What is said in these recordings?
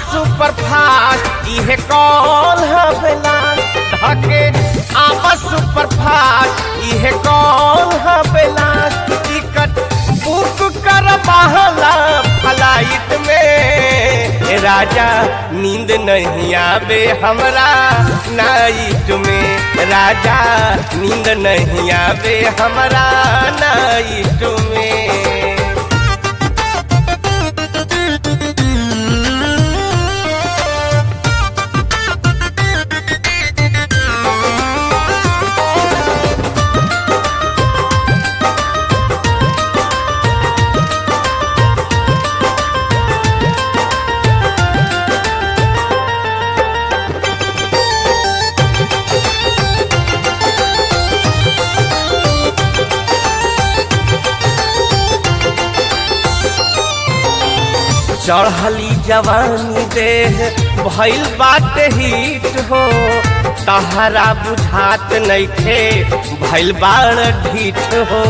super fast इहे call हवेला धके आपस सुपर फास्ट इहे कॉल हवेला टिकट बुक कर बहला फ्लाइट में ए राजा नींद नहीं आवे हमरा नाइट में राजा नींद नहीं आवे हमरा नाइट में चढ़ली जवानी देह भइल बात हिट हो तहरा बुझात नइखे भइल बाड़ ढीठ हो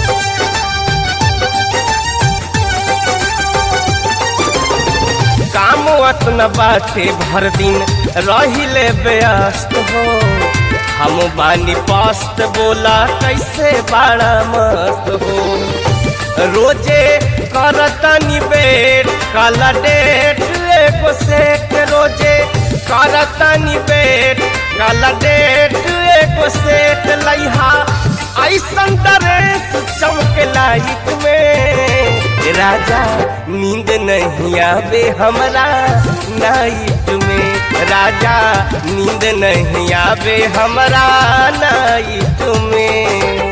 काम अतना बाटे भर दिन रहिले व्यस्त हो हम बानी पस्त बोला कैसे बड़ा मस्त हो रोजे करतनी बेट काला डेट एगो सेट रोजे करतनी बेट काला डेट एगो सेट लइहा ऐसन ड्रेस चमके लाइट में राजा नींद नहीं आवे हमरा नाइट में राजा नींद नहीं आवे हमरा नाइट में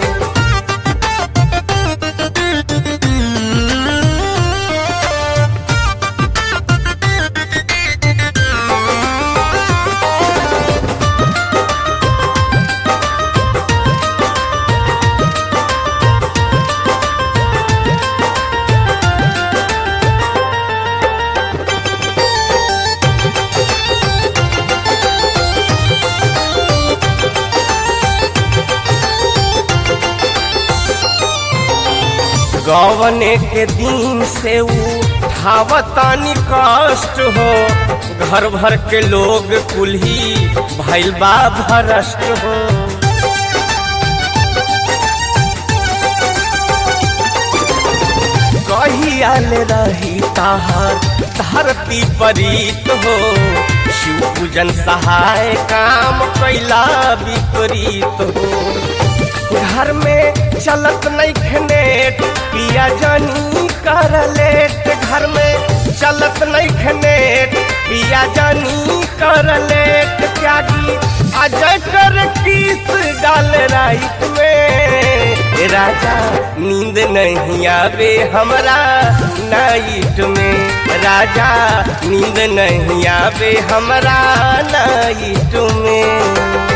गवने के दिन से उठावतानी कष्ट हो घर भर के लोग कुल्ही भइल बा भरष्ट हो कहियाल रही ताहर धरती परीत हो शिव पूजन सहाय काम कैला विपरीत हो घर में चलत नहीं खनेट पिया जानी कर लेट घर में चलत नहीं खनेट पिया जानी कर लेट त्यागी अजय कर किस डाल राइट में राजा नींद नहीं आवे हमरा नाइट में राजा नींद नहीं आवे हमरा नाइट में